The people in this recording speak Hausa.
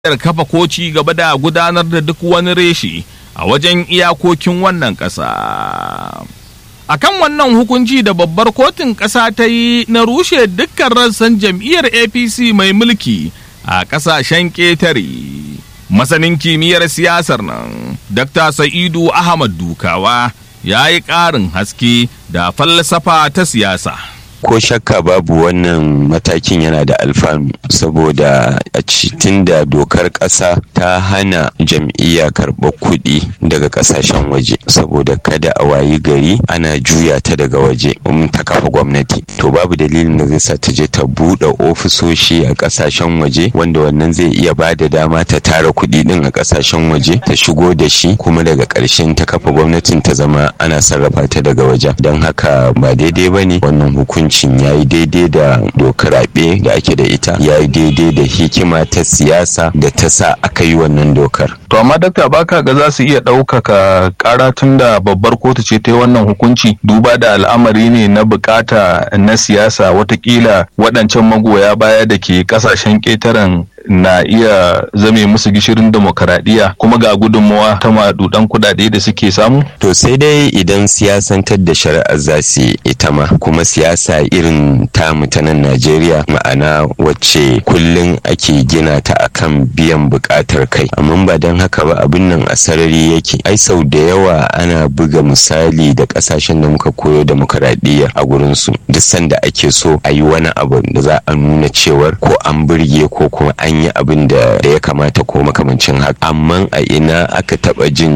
kafa ko ci gaba da gudanar da duk wani reshe a wajen iyakokin wannan ƙasa. A kan wannan hukunci da babbar kotun ƙasa ta yi na rushe dukkan rassan jam'iyyar APC mai mulki a ƙasashen ƙetare. Masanin kimiyyar siyasar nan, Dr. Sa'idu Ahmad Dukawa ya yi ƙarin haske da falsafa ta siyasa. ko shakka babu wannan matakin yana da alfanu saboda a cikin da dokar ƙasa ta hana jam'iyya karɓar kuɗi daga ƙasashen waje saboda kada a wayi gari ana juya ta daga waje in ta kafa gwamnati to babu dalilin da zai sa ta je ta buɗe ofisoshi a ƙasashen waje wanda wannan zai iya ba da dama ta tara kuɗi ɗin a ƙasashen waje ta shigo da shi kuma daga ƙarshen ta kafa gwamnatin ta zama ana sarrafa ta daga wajen don haka ba daidai ba ne wannan hukunci hukuncin ya yi daidai da dokar raɓe da ake da ita ya yi daidai da hikima ta siyasa da ta sa aka yi wannan dokar. To amma dakta baka ga za su iya ɗaukaka ƙara tun da babbar kotu ce ta yi wannan hukunci duba da al'amari ne na bukata na siyasa watakila waɗancan magoya baya da ke ƙasashen ƙetaren na iya zame musu gishirin demokaradiyya kuma ga gudunmawa ta madudan kudade da suke samu? To sai dai idan siyasantar da shari'ar za su ita ma kuma siyasa irin ta mutanen Najeriya ma'ana wacce kullum ake gina ta akan biyan bukatar kai. Amma ba don haka ba abin nan a sarari yake. Ai sau da yawa ana buga misali da kasashen da muka koyo demokaradiyya a gurinsu. Duk sanda ake so a yi wani abu da za a nuna cewar ko an burge ko kuma an an yi abin da ya kamata ko makamancin haka amma a ina aka taba jin